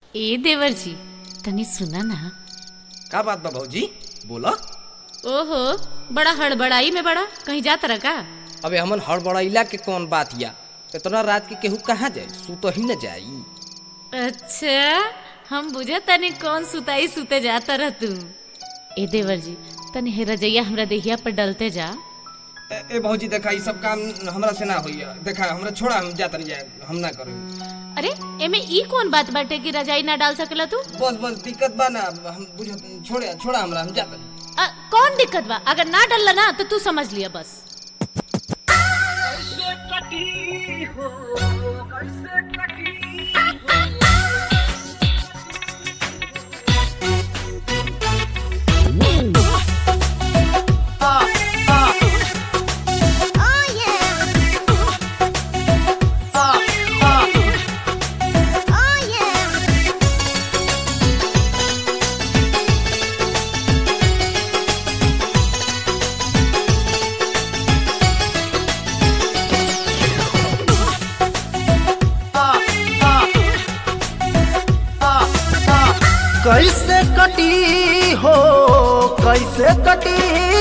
ए देवर जी तनी सुना ना का बात बा भौजी बोला ओहो बड़ा हड़बड़ाई में बड़ा कहीं जात रहा का अबे हमन हड़बड़ाइला के कौन बात या इतना रात के केहू कहाँ जाए सुत ही न जाई अच्छा हम बुझे तनी कौन सुताई सुते जाता रह तू ए देवर जी तनी हे रजैया हमरा देहिया पर डलते जा ए, ए भौजी देखा ई सब काम हमरा से ना होई देखा हमरा छोड़ा हम जात नहीं जाए हम ना करें अरे एमे ई कौन बात बाटे कि रजाई ना डाल सकेला तू बस बस दिक्कत बा ना हम बुझ छोड़े छोड़ा हमरा हम जात नहीं अ, कौन दिक्कत बा अगर ना डलला ना तो तू समझ लिया बस कैसे कटी हो कैसे कटी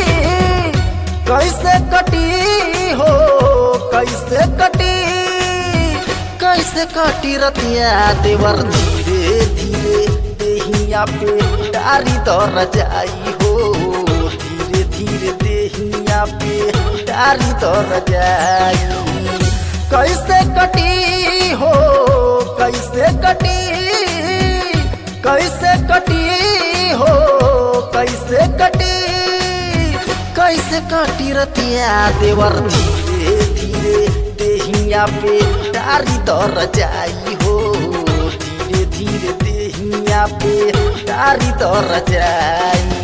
कैसे कटी हो कैसे कटी कैसे कटी रतिया देवर धीरे धीरे देहिया पे डारी दर जाई हो धीरे धीरे देहिया पे डारी दर जाई कैसे कटी हो कैसे कटी कैसे कटी हो कैसे कटी कैसे कटी रतिया देवर धीरे धीरे देहिया पे डारी दर जाई हो धीरे धीरे देहिया पे डारी दर जाई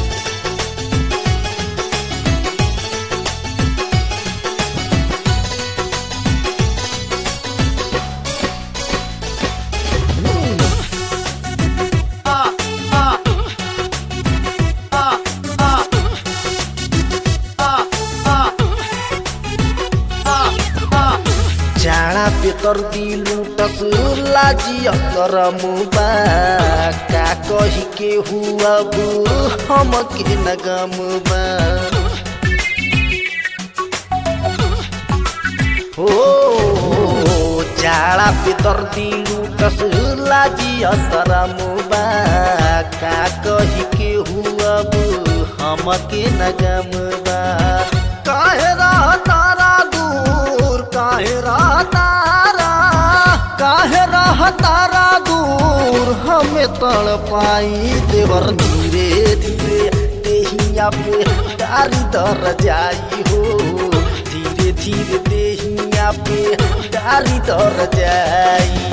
जाड़ा पे कर दिलू टसुर लाजी अकर मुबा का कही के हुआ बू हम के नगमुबा हो जाड़ा पे तर दिलू टसुर लाजी असर मुबा का कही के हुआ बू हम के नगमुबा काहे रह तारा दूर काहे रह तारा काहे रह तारा दूर हमें तड़ पाई देवर धीरे धीरे देहिया पे डारी दर जाई हो धीरे धीरे देहिया पे डारी दर जाई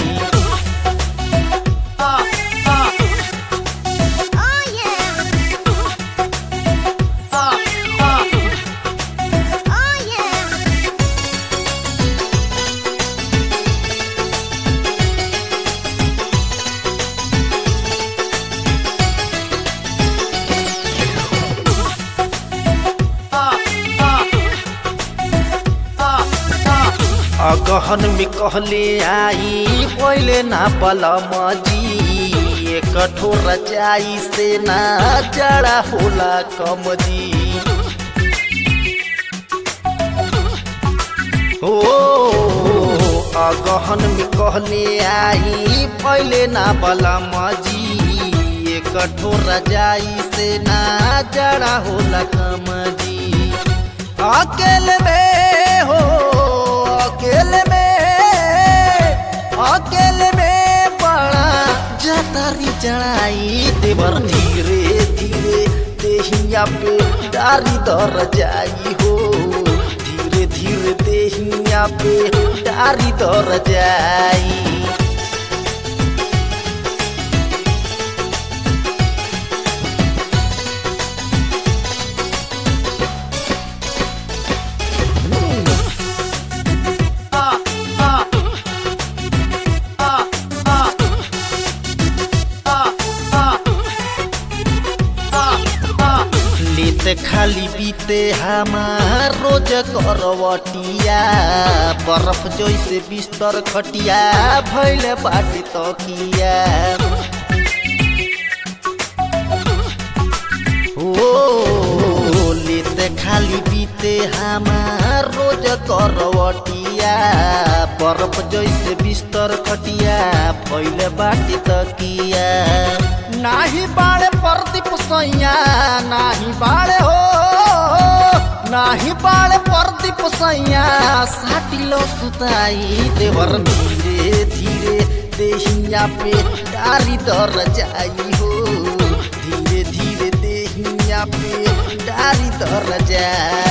अगहन में कहले आई पहले ना पलम जी एक कठोर जाई से ना जड़ा होला कम जी ओ अगहन में कहले आई पहले ना पलम जी एक कठोर जाई से ना जड़ा होला कम जी अकेले में हो अकेले में अकेले में बड़ा जतारी चढ़ाई देवर धीरे धीरे देहिया पे डारी दर जाई हो धीरे धीरे देहिया पे डारी दर जाई लेते लेते खाली बीते हमार रोज करवटिया बर्फ जैसे बिस्तर खटिया भैल बाटे तकिया ओ लेते खाली बीते हमार रोज करवटिया बर्फ जैसे बिस्तर खटिया भैल बाटे तकिया नाही बाड़े प्रदीप सैया नाही बाड़े हो नाही बाड़े प्रदीप सैया साटिलो सुताई देवर धीरे धीरे देहिया पे डारी दर जाई हो धीरे धीरे देहिया पे डारी दर जाई